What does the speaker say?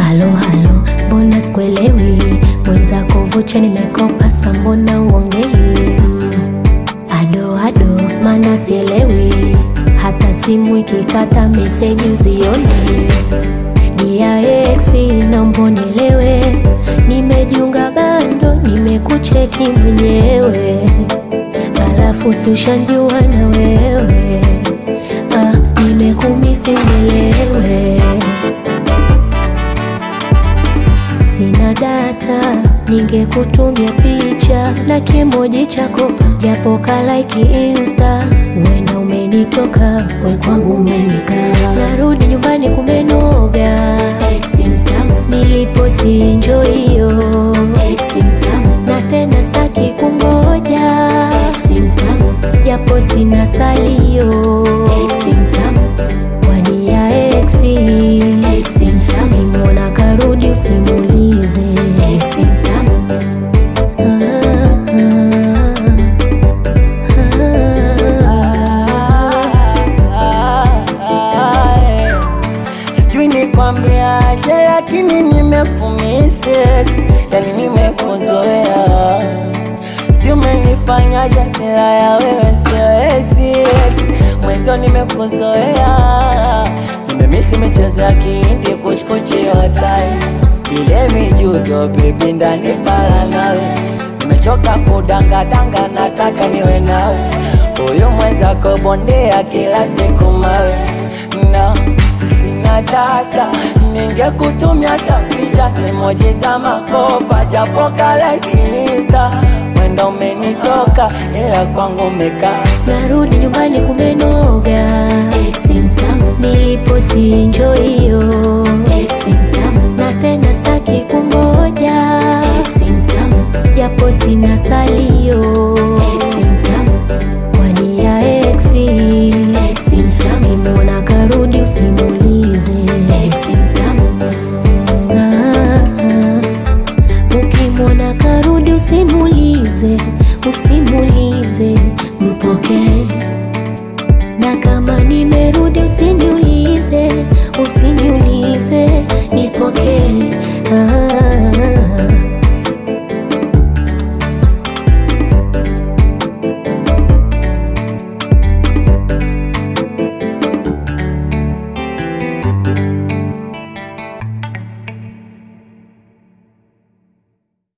halo halo, mbona sikuelewi? Mwenzako vocha nimekopa, sa mbona uongei? Mm, ado ado, mana sielewi, hata simu ikikata meseji uzioni. Dia ex naomba unielewe, nimejiunga bando, nimekucheki mwenyewe, alafu si ushanjua na wewe ah, nimekumisi unielewe Sina data, ningekutumia picha na kimoji cha kopa, japo kalaiki insta, wenda umenitoka, we kwangu umenikaa. Narudi nyumbani kumenoga, nilipo si enjoy hiyo, na tena staki kungoja, japo sina salio wadia exi kimwona karudi usimulize Sijui nikwambiaje, lakini nimekumisex, yani nimekuzoea. Sijui umenifanyaje, bila ya wewe siwezi. Mwenzo nimekuzoea, nimemisi michezo ya kihindi, kuchkuchi hotai ile mijudo, bebi ndani pala nawe nimechoka kudangadanga, nataka niwe nawe. Huyu mwenzako bondea kila siku mawe na sina data, ningekutumia hata picha emoji za makopa, japo kalaiki insta, wenda umenitoka, ila kwangu umekaa narudi nyumbani kumenoga nilipo si enjoy hiyo na tena staki kungoja japo sina salio wadia exi kimwona karudi usimulize Ah, ah. ukimwona karudi usimulize usimulize mpokee na kama nimerudi usiniulize usiniulize nipokee